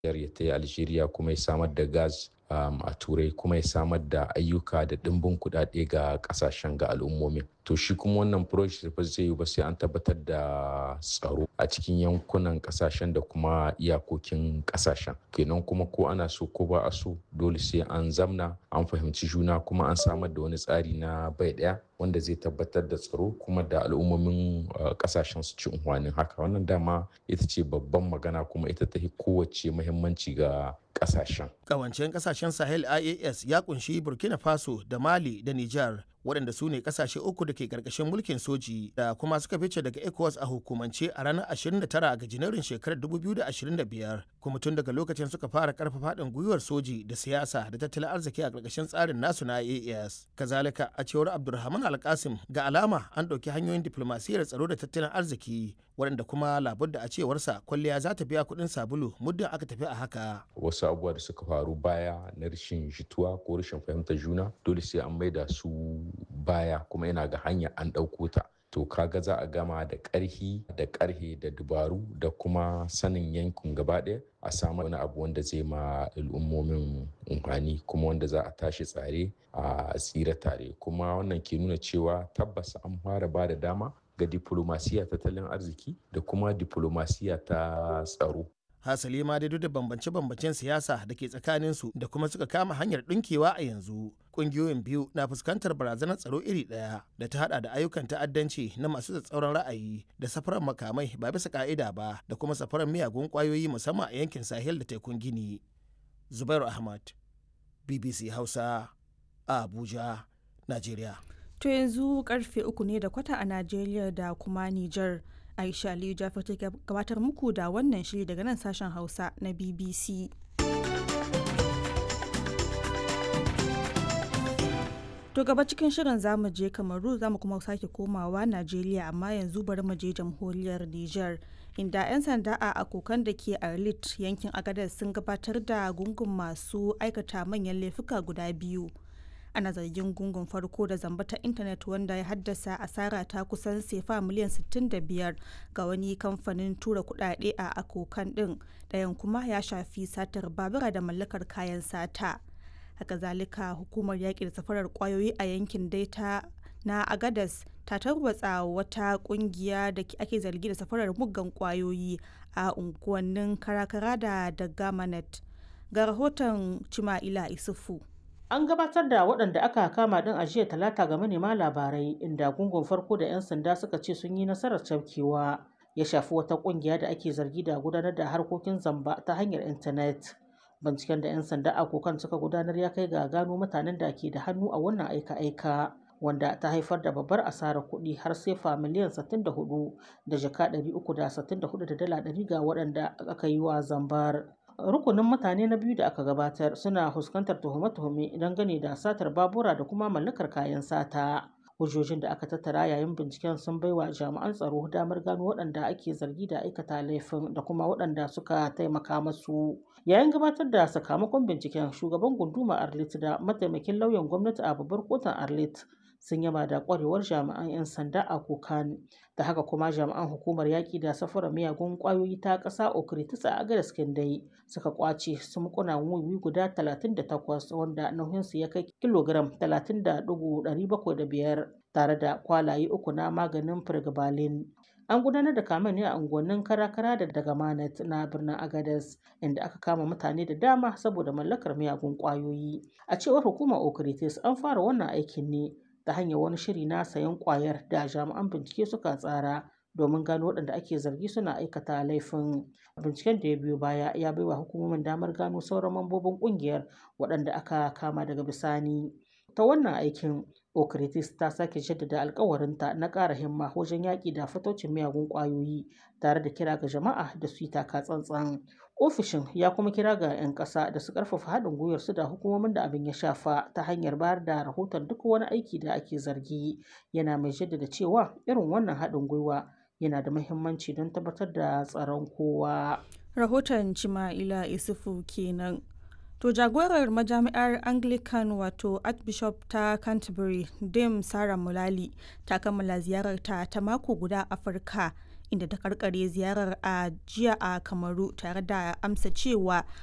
ya ta yi algeria kuma ya samar da gas um, a turai kuma ya samar da ayyuka da ɗimbin kuɗaɗe ga ƙasashen ga al'ummomin to shi kuma wannan project ba zai yi ba sai an tabbatar da tsaro a cikin yankunan ƙasashen da kuma iyakokin ƙasashen kenan kuma ko ana so ko ba a so dole sai an zamna an fahimci juna kuma an samar da wani tsari na bai ɗaya wanda zai tabbatar da tsaro kuma da al'ummomin ƙasashen su ci unhwanin haka wannan dama ita ce babban magana kuma ita ta kowace muhimmanci ga kasashen. Kawancen kasashen Sahel IAS ya kunshi Burkina Faso da Mali da Nijar waɗanda su ne kasashe uku da ke ƙarƙashin mulkin soji da kuma suka fice daga ECOWAS a hukumance a ranar 29 ga Janairun shekarar 2025 kuma tun daga lokacin suka fara ƙarfafa haɗin gwiwar soji da siyasa da tattalin arziki a ƙarƙashin tsarin nasu na IAS. Kazalika a cewar Abdulrahman Alkasim ga alama an ɗauki hanyoyin diflomasiyyar tsaro da tattalin arziki waɗanda kuma labudda a cewarsa kwalliya za ta biya kuɗin sabulu muddin aka tafi a haka. Wasu abubuwa da suka faru baya na rashin jituwa ko rashin fahimtar juna dole sai an maida su baya kuma yana ga hanya an ɗauko ta. To kaga za a gama da ƙarhi da ƙarhe da dubaru da kuma sanin yankin gaba ɗaya a samu wani abu wanda zai ma al'ummomin umfani kuma wanda za a tashi tsare a tsira tare kuma wannan ke nuna cewa tabbas an fara ba da dama ga diplomasiya tattalin arziki da kuma diplomasiya ta tsaro. hasali ma dai duk da bambance-bambancen siyasa da ke tsakaninsu da kuma suka kama hanyar ɗinkewa a yanzu ƙungiyoyin biyu na fuskantar barazanar tsaro iri ɗaya da ta hada da ayyukan ta'addanci na masu tsatsauran ra'ayi da safarar makamai ba bisa ka'ida ba da kuma safarar miyagun ƙwayoyi musamman a yankin sahel da tekun gini zubairu ahmad bbc hausa a abuja najeriya to yanzu karfe uku ne da kwata a najeriya da kuma niger Aisha Aliyu Jafar ta gabatar muku da wannan shiri daga nan sashen Hausa na BBC. To gaba cikin shirin zamu je Kamaru zamu kuma sake komawa Najeriya amma yanzu bari mu je jamhuriyar Nijar. Inda 'yan sanda a akokan da ke Arlit yankin Agadez sun gabatar da gungun masu aikata manyan laifuka guda biyu. ana zargin gungun farko da zamba ta intanet wanda ya haddasa asara ta kusan sefa miliyan 65 ga wani kamfanin tura kudade a akokan din ɗayan kuma ya shafi satar babura da mallakar kayan sata haka zalika hukumar yaƙi da safarar kwayoyi a yankin daita na agadas ta tarwatsa wata kungiya da ake zargi da safarar muggan kwayoyi a unguwannin karakara da dagamanet ga rahoton cima'ila isufu An gabatar da waɗanda aka kama ɗin a jiya talata ga manema labarai inda gungun farko da 'yan sanda suka ce sun yi nasarar cafkewa ya shafi wata ƙungiya da ake zargi da gudanar da harkokin zamba ta hanyar intanet. Binciken da 'yan sanda a kokan suka gudanar ya kai ga gano mutanen da ke da hannu a wannan aika-aika wanda ta haifar da babbar asarar kuɗi har sefa miliyan 64 da jaka 364 da dala 100 ga waɗanda aka yi wa zambar. rukunin mutane na biyu da aka gabatar suna fuskantar tuhume-tuhume dangane da satar babura da kuma mallakar kayan sata hujjojin da aka tattara yayin binciken sun baiwa jami'an tsaro damar gano waɗanda ake zargi da aikata laifin da kuma waɗanda suka taimaka masu yayin gabatar da sakamakon binciken shugaban gunduma arlit da mataimakin lauyan gwamnati a babbar kotun arlit sun yaba da kwarewar jami'an 'yan sanda a kokan da haka kuma jami'an hukumar yaƙi da safarar miyagun ƙwayoyi ta ƙasa okritis a agadas dai suka kwace sumkunan wiwi guda 38 wanda nauyinsu ya kai kilogram 30.705 tare da kwalaye uku na maganin firgabalin an gudanar da kamen ne a unguwannin karakara da daga manat na birnin agadas inda aka kama mutane da dama saboda mallakar miyagun ƙwayoyi a cewar hukumar okritis an fara wannan aikin ne ta hanyar wani shiri na sayan kwayar da jami'an bincike suka tsara domin gano waɗanda ake zargi suna aikata laifin binciken da ya biyo baya ya baiwa hukumomin damar gano sauran mambobin ƙungiyar waɗanda aka kama daga bisani ta wannan aikin okritis ta sake jaddada alkawarinta na ƙara himma wajen yaƙi da fatocin miyagun ƙwayoyi tare da kira ga jama'a da su yi taka tsantsan ofishin ya kuma kira ga 'yan ƙasa da su ƙarfafa haɗin gwiwar su da hukumomin da abin ya shafa ta hanyar bayar da rahoton duk wani aiki da ake zargi yana mai jaddada cewa irin wannan haɗin gwiwa yana da muhimmanci don tabbatar da tsaron kowa rahoton cima'ila isufu kenan To jagorar majami'ar Anglican wato Archbishop ta Canterbury, Dame Sarah Mulali, ta kammala ziyararta ta mako guda Afirka inda ta karkare ziyarar a jiya a kamaru tare da amsa cewa